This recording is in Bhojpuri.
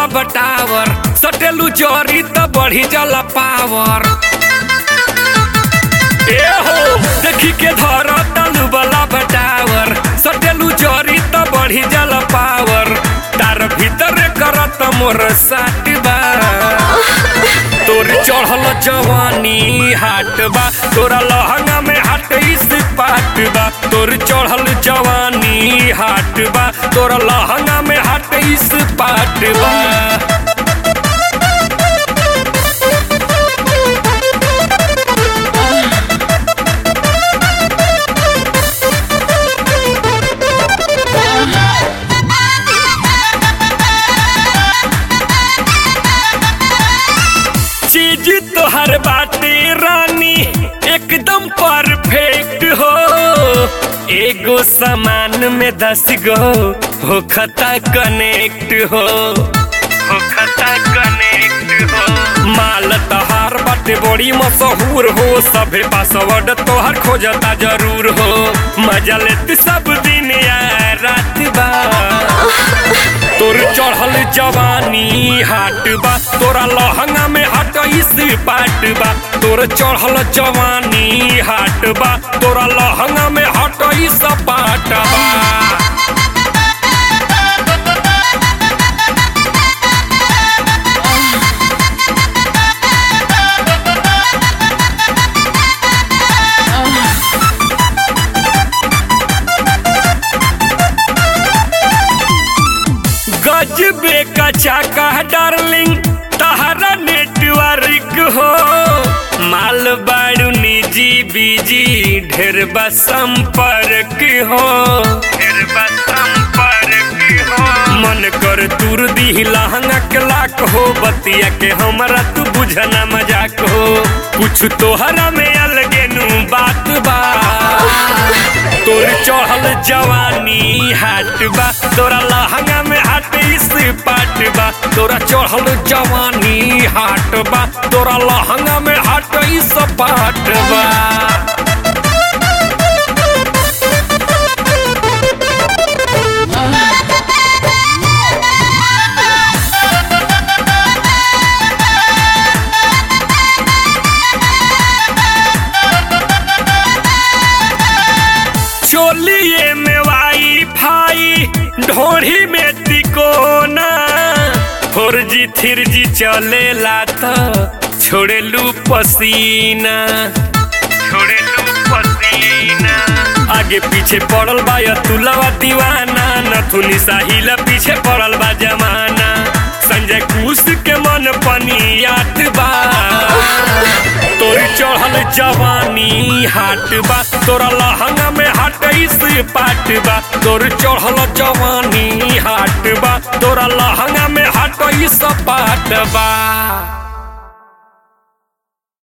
बटावर सटेलू चोरी त बढ़ी जला पावर ए हो देखी के धर तलू बला बटावर सटेलू चोरी त बढ़ी जला पावर तार भीतर करत मोर साट बा तोर चढ़ल जवानी हाट बा तोरा लहंगा में हाट इस पाट बा तोर चढ़ल जवानी हाट बा तोरा लहंगा में हाट इस पाट बा चीज तोहर बाटे रानी एकदम परफेक्ट हो एगो सामान में दस गो हो खता कनेक्ट हो हो खता कनेक्ट हो माल तहार बाटे बड़ी मशहूर हो सभे पासवर्ड तोहर खोजता जरूर हो मजा लेते सब दिन या रात बा तोर चढ़ल जवानी हाट बा तोरा लहंगा में हट इस पाट बा तोर चढ़ल जवानी हाट बा तोरा लहंगा में हट इस पाट बा गजबे का चाका डार्लिंग तहरा नेटवर्क हो माल बाड़ू निजी बीजी ढेर बा संपर्क हो ढेर बा संपर्क हो मन कर तुर दी लहंगा के लाख हो बतिया के हमरा तू बुझना मजाक हो कुछ तोहरा में अलगे नु बात बा तोर चढ़ल जवानी हाट बा तोरा लहंगा में हाट इस पाट बा तोरा चढ़ल जवानी हाट बा तोरा लहंगा में हाट इस पाट बा चोलिए में वाई फाई ढोढ़ी में तिकोना फोर जी थ्री जी चलेला तो छोड़ेलू पसीना छोड़ेलू पसीना आगे पीछे पड़ल बा तुलवा दीवाना नथुनी साहिल पीछे पड़ल बा जमाना संजय कुश के मन पनियात बा तोर चढ़ल जवानी हाट बा तोरा लहंगा में हाट इस पाट बा तोर चढ़ल जवानी हाट बा तोरा लहंगा में हाट इस पाट बा